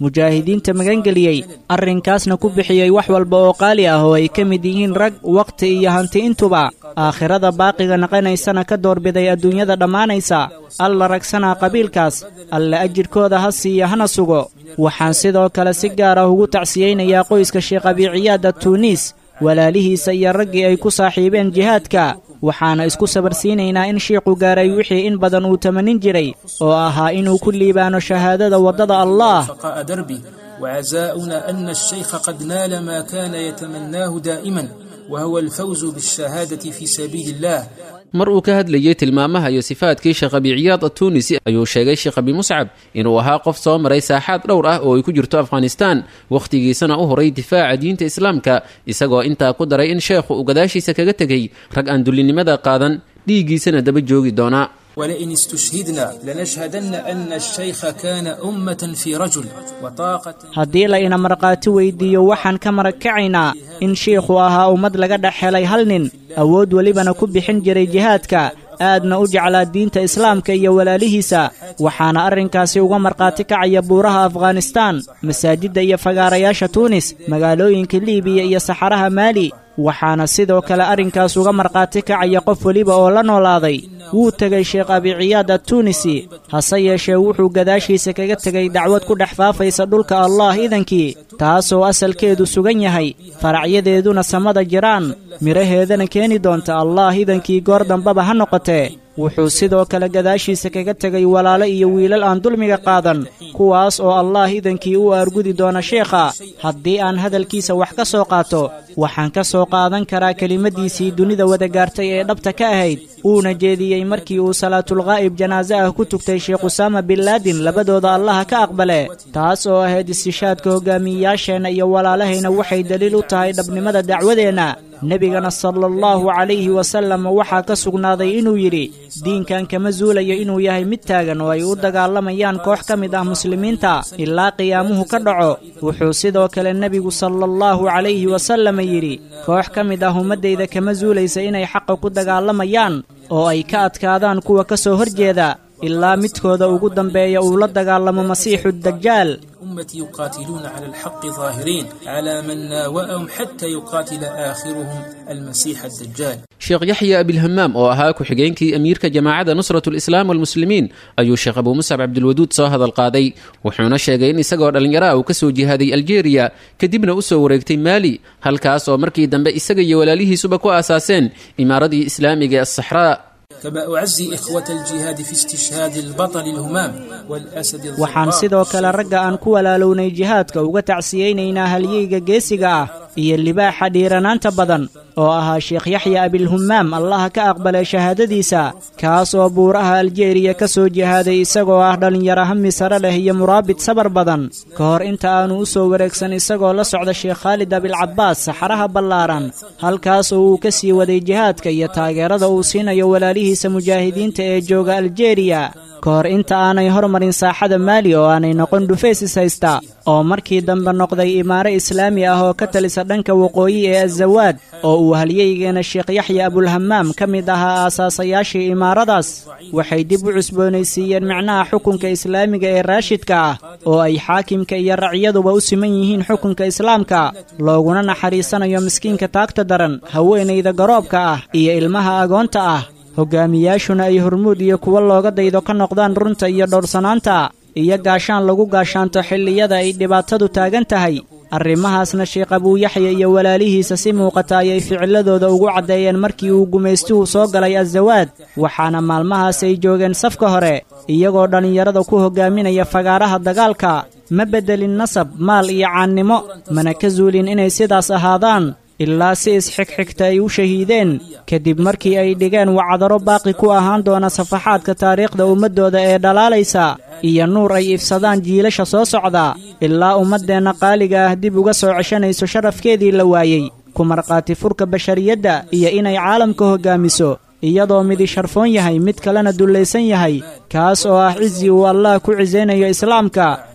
mujaahidiinta magangeliyey arrinkaasna ku bixiyey wax walba oo qaali ah oo ay ka mid yihiin rag wakhti iyo hanti intuba aakhirada baaqiga naqanaysana ka doorbiday adduunyada dhammaanaysa alla ragsanaa qabiilkaas alla ajirkooda ha siiya hana sugo waxaan sidoo kale si gaar ah ugu tacsiyeynayaa qoyska sheekh abiiciyaada tuuniis walaalihiisa iyo raggii ay ku saaxiibeen jihaadka waxaana isku sabarsiinaynaa in shiiqu gaaray wixii in badan uu tamanin jiray oo ahaa inuu ku liibaano shahaadada waddada allah
بقاء دربي وعزاؤنا أن الشيخ قد نال ما كان يتمناه دائما وهو الفوز بالشهادة في سبيل الله
mar uu ka hadlayey tilmaamaha iyo sifaadkii sheekh abi ciyaad atunisi ayuu sheegay sheekh abi muscab inuu ahaa qof soo maray saaxaad dhowr ah oo ay ku jirto afghanistaan wakhtigiisana u horay difaaca diinta islaamka isagoo intaa ku daray in sheekhu uu gadaashiisa kaga tegey rag aan dullinimada qaadan dhiiggiisana daba joogi doonaa
ولئن استشهدنا لنشهدن أن الشيخ كان أمة في رجل وطاقة
haddii la ina markhaati weydiiyo waxaan ka marag kacaynaa in shiikhu ahaa ummad laga dhex helay hal nin awood welibana ku bixin jiray jihaadka aadna u jeclaa diinta islaamka iyo walaalihiisa waxaana arrinkaasi uga markhaati kacaya buuraha afghanistaan masaajidda iyo fagaarayaasha tuunis magaalooyinka liibiya iyo saxaraha maali waxaana sidoo kale arrinkaas uga markhaati kacaya qof weliba oo la noolaaday wuu tegay sheekh abiciyaad attuunisi hase yeeshee wuxuu gadaashiisa kaga tegay dacwad ku dhex faafaysa dhulka allah idankii taasoo asalkeedu sugan yahay faracyadeeduna samada jiraan midhaheedana keeni doonta allah idankii goor dambaba ha noqotee wuxuu sidoo kale gadaashiisa kaga tegay walaalo iyo wiilal aan dulmiga qaadan kuwaas oo allah idankii u aargudi doona sheekha haddii aan hadalkiisa wax ka soo qaato waxaan ka soo qaadan karaa kelimadiisii dunida wada gaartay ee dhabta ka ahayd uuna jeediyey markii uu salaatulqaa'ib janaaso ah ku tugtay sheekh usaama bin laadin labadooda allaha ka aqbale taas oo ahayd istishaadka hogaamiyeyaasheenna iyo walaalahayna waxay daliil u tahay dhabnimada dacwadeenna nebigana sala allahu calayhi wasallam waxaa ka sugnaaday inuu yidhi diinkan kama zuulayo inuu yahay mid taagan oo ay u dagaalamayaan koox ka mid ah muslimiinta ilaa qiyaamuhu ka dhaco wuxuu sidoo kale nebigu sala allahu calayhi wasallam yidhi koox ka mid ah ummaddayda kama zuulaysa inay xaqa ku dagaalamayaan oo ay ka adkaadaan kuwa ka soo horjeeda ilaa midkooda ugu dambeeya uu la dagaalamo masiixu dajaal
أمتي يقاتلون على الحق ظاهرين على من ناوأهم حتى يقاتل آخرهم المسيح الدجال
sheekh yaxya abilhamaam oo ahaa ku-xigeenkii amiirka jamaacadda nusratu lislaam walmuslimiin ayuu sheekh abuu muscab cabdilwaduud soo hadal qaaday wuxuuna sheegay in isagoo dhallinyaraha uu ka soo jihaaday aljeeriya kadibna u soo wareegtay maali halkaas oo markii dambe isaga iyo walaalihiisuba ku aasaaseen imaaradii islaamiga ee asaxraa
كما أعزي إخوة الجهاد في استشهاد البطل الهمام والأسد
waxaan
الظباء
sidoo kale ragga aan ku walaalownay jihaadka uga tacsiyeynaynaa halyeyga geesiga ah iyo libaaxa dhiiranaanta badan oo ahaa sheekh yaxya abilhumaam allaha ka aqbalay shahaadadiisa kaas oo buuraha aljeeriya ka soo jihaaday isagoo ah dhallinyaro hami sare leh iyo muraabid sabar badan ka hor inta aanu u soo wareegsan isagoo la socda sheekh khaalid abilcabaas saxaraha ballaaran halkaas oo uu ka sii waday jihaadka iyo taageerada uu siinayo walaalihiisa mujaahidiinta ee jooga aljeeriya ka hor inta aanay hormarin saaxada maali oo aanay noqon dhufaysis haysta oo markii dambe noqday imaaro islaami ah oo ka talisa dhanka waqooyi ee azawaad oo uu halyeygeena sheekh yaxya abulhamaam ka mid ahaa aasaasayaashii imaaradaas waxay dib u cusboonaysiiyeen micnaha xukunka islaamiga ee raashidka ah oo ay xaakimka iyo racyaduba u siman yihiin xukunka islaamka looguna naxariisanayo miskiinka taagta daran haweenayda garoobka ah iyo ilmaha agoonta ah hogaamiyaashuna ay hormuud iyo kuwo looga daydo ka noqdaan runta iyo dhowrsanaanta iyo gaashaan lagu gaashaanto xilliyada ay dhibaatadu taagan tahay arrimahaasna sheekh abuuyaxya iyo walaalihiisa si muuqata ayay ficiladooda ugu caddeeyeen markii uu gumaystuhu soo galay azawaad waxaana maalmahaas ay joogeen safka hore iyagoo dhallinyarada ku hogaaminaya fagaaraha dagaalka ma beddelin nasab maal iyo caannimo mana ka zuulin inay sidaas ahaadaan ilaa si isxigxigta ay u shahiideen kadib markii ay dhigeen wacdaro baaqi ku ahaan doona safaxaadka taariikhda ummaddooda ee dhalaalaysa iyo nuur ay ifsadaan jiilasha soo socda ilaa ummaddeenna qaaliga ah dib uga soo ceshanayso sharafkeedii la waayey ku markhaati furka bashariyadda iyo inay caalamka hoggaamiso iyadoo midi sharfoon yahay mid kalena dullaysan yahay kaas oo ah cizi uu allah ku cisaynayo islaamka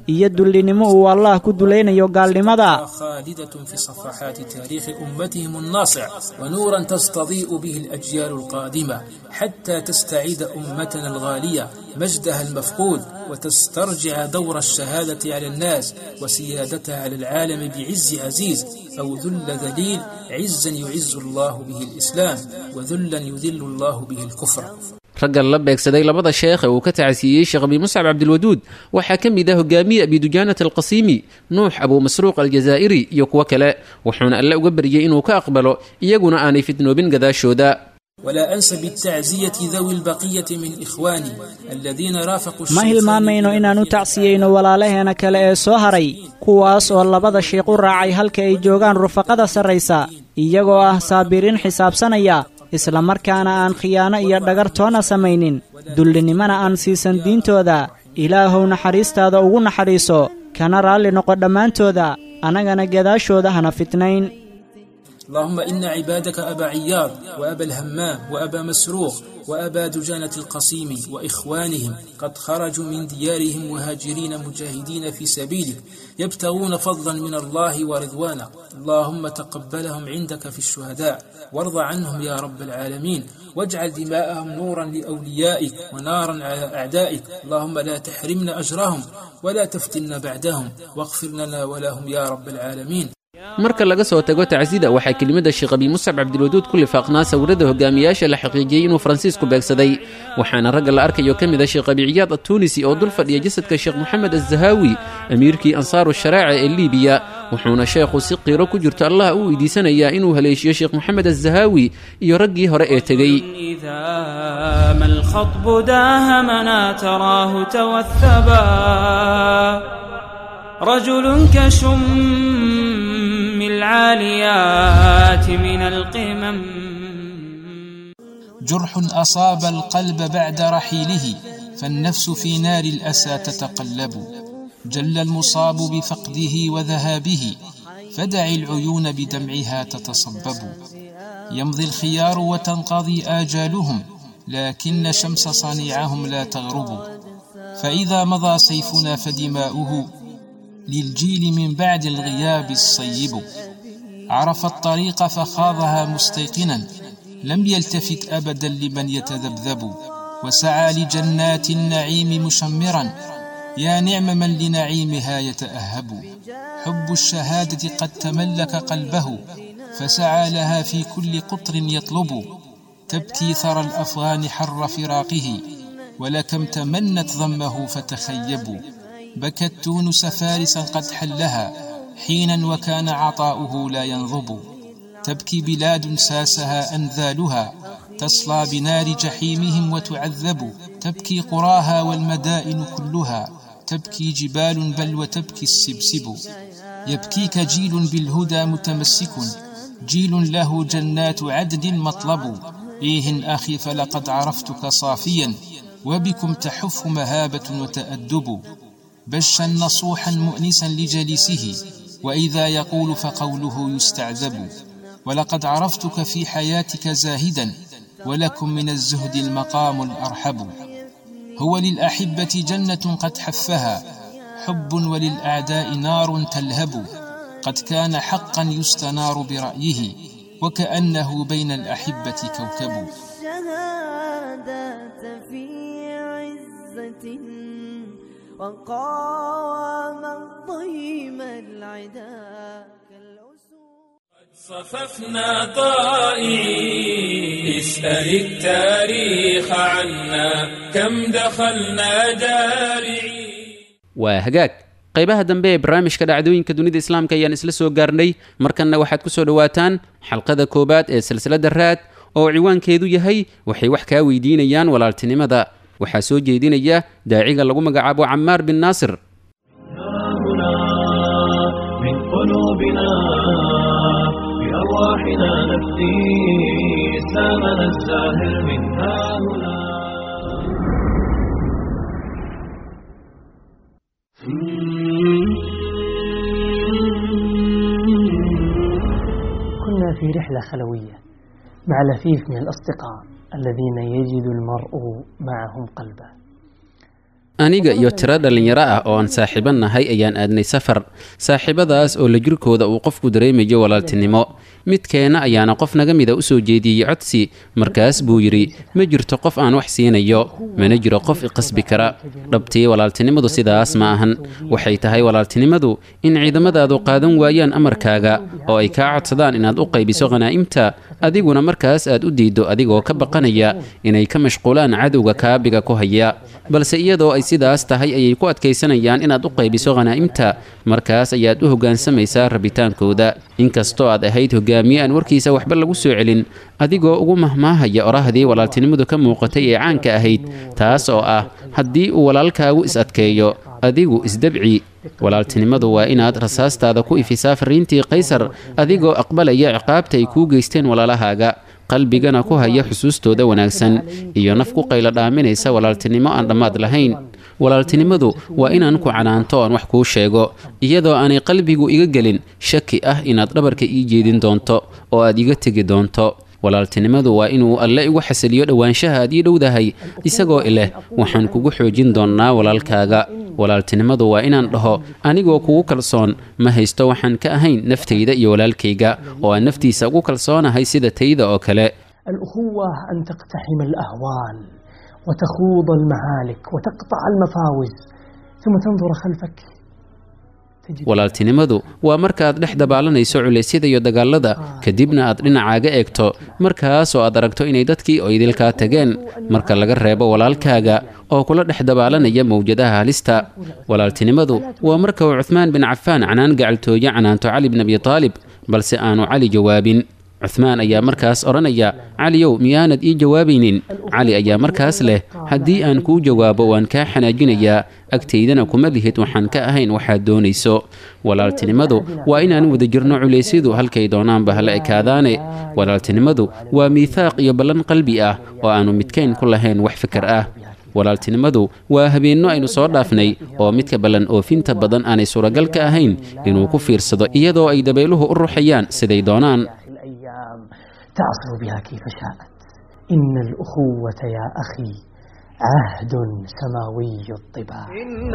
iyo dullinimo uu allah ku dulaynayo gaalnimada
خالدة في صفحات تاريخ أمتهم الناصع ونورا تستضيء به الأجيال القادمة حتى تستعيد أمتنا الغالية مجدها المفقود وتسترجع دور الشهادة على الناس وسيادتها على العالم بعز عزيز أو ذل ذليل عزا يعز الله به الإسلام وذلا يذل الله به الكفر
raggan la beegsaday labada sheekh ee uu ka tacasiiyey sheekh abi muscab cabdilwaduud waxaa ka mid ah hogaamiye abidujaanat alqasiimi nuux abuu masruuq aljazaa'iri iyo kuwo kale wuxuuna alle uga baryey inuu ka aqbalo iyaguna aanay fitnoobin gadaashooda
ولا أنسى بالتعزية ذوي البقية من إخواني الذين رافقوا
ma hilmaamayno inaan u tacsiyeyno walaalaheena kale ee soo haray kuwaas oo labada shiiq u raacay halka ay joogaan rufaqada sarraysa iyagoo ah saabiriin xisaabsanaya islamarkaana aan khiyaano iyo dhagar toona samaynin dullinimana aan siisan diintooda ilaahow naxariistaada ugu naxariiso kana raalli noqo dhammaantooda annagana gadaashooda hana fitnayn
اللهم إن عبادك أبا عياض وأبا الهمام وأبا مسروق وأبا دجانة القصيم وإخوانهم قد خرجوا من ديارهم مهاجرين مجاهدين في سبيلك يبتغون فضلا من الله ورضوانا اللهم تقبلهم عندك في الشهداء وارض عنهم يا رب العالمين واجعل دماءهم نورا لأوليائك ونارا على أعدائك اللهم لا تحرمنا أجرهم ولا تفتنا بعدهم واغفر لنا ولهم يا رب العالمين
marka laga soo tago tacsida waxaa kelimada sheekh abi muscab cabdilwaduud ku lifaaqnaa sawirada hogaamiyaasha la xaqiijiyey inuu faransiisku beegsaday waxaana ragga la arkayo ka mid a sheekh abi ciyaad attuunisi oo dul fadhiya jasadka sheekh moxamed azahaawi amiirkii ansaaru sharaaca ee liibiya wuxuuna sheekhu si qiiro ku jirto allah u weydiisanayaa inuu haleeshiyo sheekh moxamed azahaawi iyo raggii hore ee tegey
إذا ما الخطب داهمنا تراه توثبا رجل كشم العاليات من القمم
جرح أصاب القلب بعد رحيله فالنفس في نار الأسى تتقلب جل المصاب بفقده وذهابه فدع العيون بدمعها تتصبب يمضي الخيار وتنقضي آجالهم لكن شمس صنيعهم لا تغرب فإذا مضى سيفنا فدماؤه للجيل من بعد الغياب الصيب عرف الطريق فخاضها مستيقنا لم يلتفت أبدا لمن يتذبذب وسعى لجنات النعيم مشمرا يا نعم من لنعيمها يتأهب حب الشهادة قد تملك قلبه فسعى لها في كل قطر يطلب تبكي ثرى الأفغان حر فراقه ولكم تمنت ضمه فتخيبوا بكت تونس فارسا قد حلها حينا وكان عطاؤه لا ينضب تبكي بلاد ساسها أنذالها تصلى بنار جحيمهم وتعذب تبكي قراها والمدائن كلها تبكي جبال بل وتبكي السبسب يبكيك جيل بالهدى متمسك جيل له جنات عدن مطلب إيه أخي فلقد عرفتك صافيا وبكم تحف مهابة وتأدب بشا نصوحا مؤنسا لجليسه وإذا يقول فقوله يستعذب ولقد عرفتك في حياتك زاهدا ولكم من الزهد المقام الأرحب هو للأحبة جنة قد حفها حب وللأعداء نار تلهب قد كان حقا يستنار برأيه وكأنه بين الأحبة كوكب
الشهادة في عزة وقام ضيم العدا
صففنا طائعين اسأل التاريخ عنا كم دخلنا جارعين
waa hagaag qaybaha dambe ee barnaamijka dhacdooyinka dunida islaamka ayaan isla soo gaarnay markanna waxaad ku soo dhowaataan xalqada koowaad ee silsiladda raad oo ciwaankeedu yahay waxay wax kaa weydiinayaan walaaltinimada waxaa soo jeedinaya daaciga lagu magacaabo camaar bin naasir
من قلوبنا بأرواحنا نفدي إسلامنا الزاهر من ها هنا
كنا في رحلة خلوية مع لفيف من الأصدقاء الذين يجد المرء معهم قلبه
aniga iyo tiro dhallinyaro ah oo aan saaxiibo nahay ayaan aadnay safar saaxiibadaas oo la jirkooda uu qofku dareemayo walaaltinimo midkeenna ayaana qof naga mida u soo jeediyey codsi markaas buu yidhi ma jirto qof aan wax siinayo mana jiro qof iqasbi kara dhabtii walaaltinimadu sidaas ma ahan waxay tahay walaaltinimadu in ciidamadaadu qaadan waayaan amarkaaga oo ay kaa codsadaan inaad u qaybiso khanaa'imta adiguna markaas aad u diiddo adigoo ka baqanaya inay ka mashquulaan cadowga kaabiga ku haya balse iyadoo ay sidaas tahay ayay ku adkaysanayaan inaad u qaybiso khanaa'imta markaas ayaad u hoggaansamaysaa rabitaankooda inkastoo aad ahayd hogaamiye aan warkiisa waxba lagu soo celin adigoo ugu mahmaahaya orahdii walaaltinimadu ka muuqatay ee caanka ahayd taas oo ah haddii uu walaalkaagu is adkeeyo adigu isdabci walaaltinimadu waa inaad rasaastaada ku ifisaa fariintii qaysar adigoo aqbalaya ciqaabta ay kuu geysteen walaalahaaga qalbigana ku haya xusuustooda wanaagsan iyo naf ku qaylo dhaaminaysa walaaltinimo aan dhammaad lahayn walaaltinimadu waa inaan ku canaanto oon wax kuu sheego iyadoo aanay qalbigu iga gelin shaki ah inaad dhabarka ii jeedin doonto oo aad iga tegi doonto walaaltinimadu waa inuu alle igu xasiliyo dhowaanshaha aad ii dhowdahay isagoo ileh waxaan kugu xoojin doonnaa walaalkaaga walaaltinimadu waa inaan dhaho anigoo kugu kalsoon ma haysto waxaan ka ahayn naftayda iyo walaalkayga oo aan naftiisa ugu kalsoonahay sida tayda oo kale
الأخوة أن تقتحم الأهوال وتخوض المهالك وتقطع المفاوز ثم تنظر خلفك
walaaltinimadu waa markaaad dhex dabaalanayso culeysyada iyo dagaalada kadibna aad dhinacaaga eegto markaasoo aad aragto inay dadkii oo idilkaa tageen marka laga reebo walaalkaaga oo kula dhex dabaalanaya mawjadaha halista walaaltinimadu waa marka uu cuhmaan bin cafaan canaan gacaltooye canaanto cali bin abi taalib balse aanu cali jawaabin cuhmaan ayaa markaas odhanaya caliyow miyaanad ii jawaabaynin cali ayaa markaas leh haddii aan kuu jawaabo waan kaa xanaajinayaa agtaydana kuma lihid waxaan ka ahayn waxaad doonayso walaaltinimadu waa inaan wada jirno culeysyadu halkay doonaanba hala ekaadaane walaaltinimadu waa miithaaq iyo ballan qalbi ah oo aannu midkayn ku lahayn wax fikar ah walaaltinimadu waa habeenno aynu soo dhaafnay oo midka ballan oofinta badan aanay suuragal ka ahayn inuu ku fiirsado iyadoo ay dabayluhu u ruxayaan siday doonaan
الأيام تعصر بها كيف شاءت إن الأخوة يا أخي عهد سماوي الطباع
إن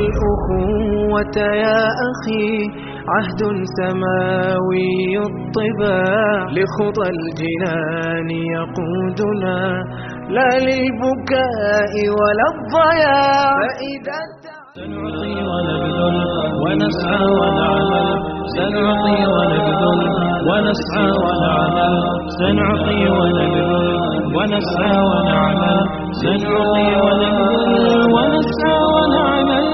الأخوة يا أخي عهد سماوي الطباع لخطى الجنان يقودنا لا للبكاء ولا الضياع فإذا
سنعطي ونبذل ونسعى ونعمل سنعطي ونبذل ونسعى ونعمل سنعطي ونبذل ونسعى ونعمل سنعطي ونبذل ونسعى ونعمل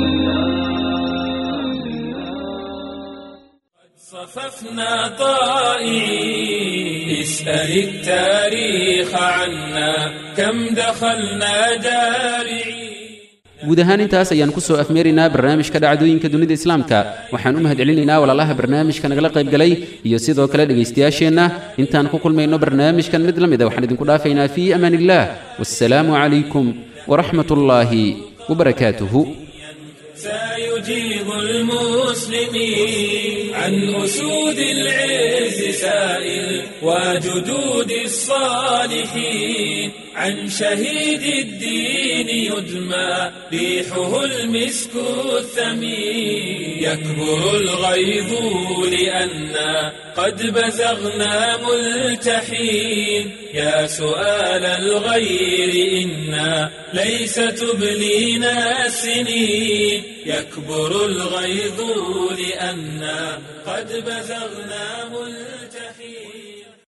صففنا طائعين اسأل التاريخ عنا كم دخلنا دارعين
guud ahaan intaas ayaan ku soo afmeeraynaa barnaamijka dhacdooyinka dunida islaamka waxaan u mahadcelinaynaa walaalaha barnaamijka nagala qaybgalay iyo sidoo kale dhegaystayaasheenna intaan ku kulmayno barnaamijkan mid la mida waxaan idinku dhaafaynaa fii amaan illaah wassalaamu calaykum waraxmat ullaahi wabarakaatuhu
سيجيب المسلمين عن أسود العز سائل وجدود الصالحين عن شهيد الدين يدمى ريحه المسك الثمين يكبر الغيظ لأنا قد بزغنا ملتحين يا سؤال الغير إنا ليس تبلينا السنين يكبر الغيظ لأنا قد بزغنا ملتحين